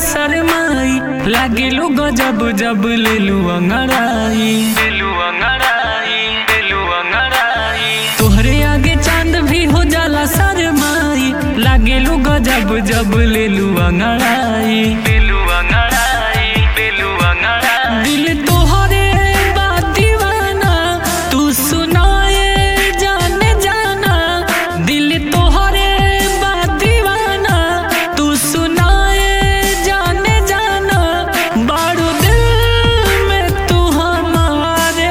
शरमाई लागेलू गजब जब लेलू अंगड़ाई लेलू अंगड़ाई लेलू अंगड़ाई तोहरे आगे चांद भी हो जाला शरमाई लागेलू गजब जब लेलू अंगड़ाई लेलू अंगड़ाई लेलू अंगड़ाई दिल तोहरे बा दीवाना तू सुनाए जाने जाना दिल तोहरे बा दीवाना तू सुनाए जाने जाना बारू दिल में तू हमारे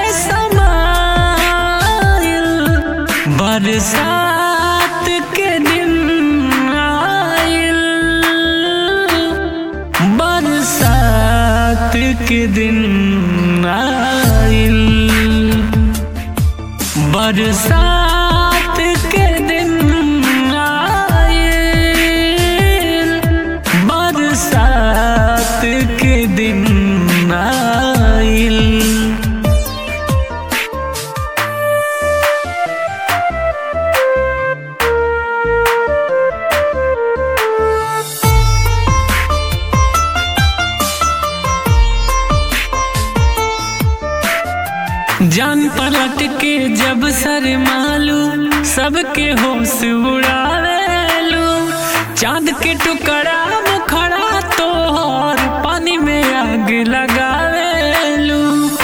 समाइल बरसात के दिन आइल बरसात के दिन आइल बरसात के दिन आइल बरसात के दिन आइल जान पलट के जब सर मालू सबके होश उड़ावेलू चांद के टुकड़ा मुखड़ा तोहर पानी में आग लगावेलू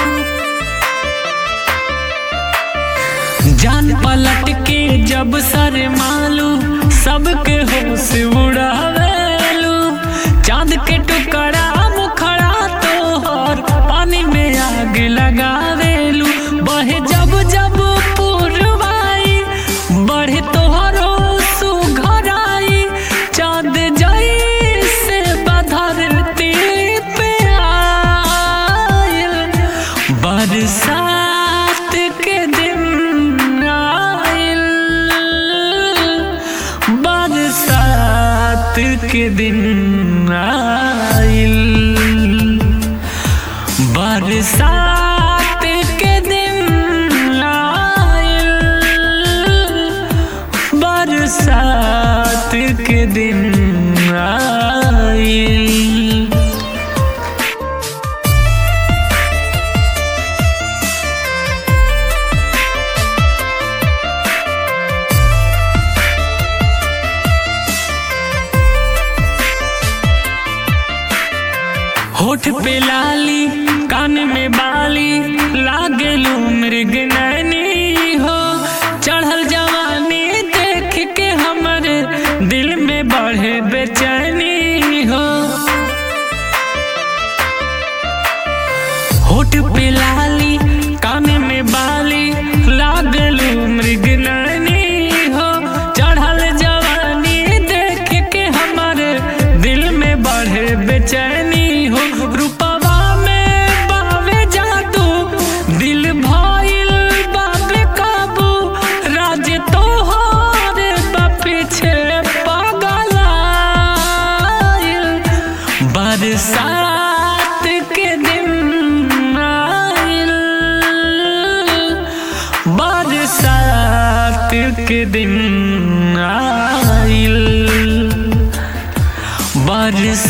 जान पलट के जब सर मालू सबके होश उड़ावेलू चांद के टुकड़ा मुखड़ा तोहर पानी में आग लगावेलू बहे जब जब पुरवाई बढ़े तोहरो सुघराई चांद जई से बधरती पे आइल बरसात के दिन आइल बरसात के दिन आइल बरसात के दिन आइल बरसात के दिन आइल होठ पे लाली कान में बाली लागेलू मृग नैनी हो चढ़ल जवानी देख के हमर दिल में बढ़े बेचैनी हो होठ पे लाली कान में बाली लागलू मृग नैनी हो चढ़ल जवानी देख के हमर दिल में बढ़े बेचैनी हो रूपवा में बावे जादू दिल भइल बाबे काबू राज तोहर बा पीछे पागल आइल बरसात के दिन आइल बरसात के दिन आइल बरसात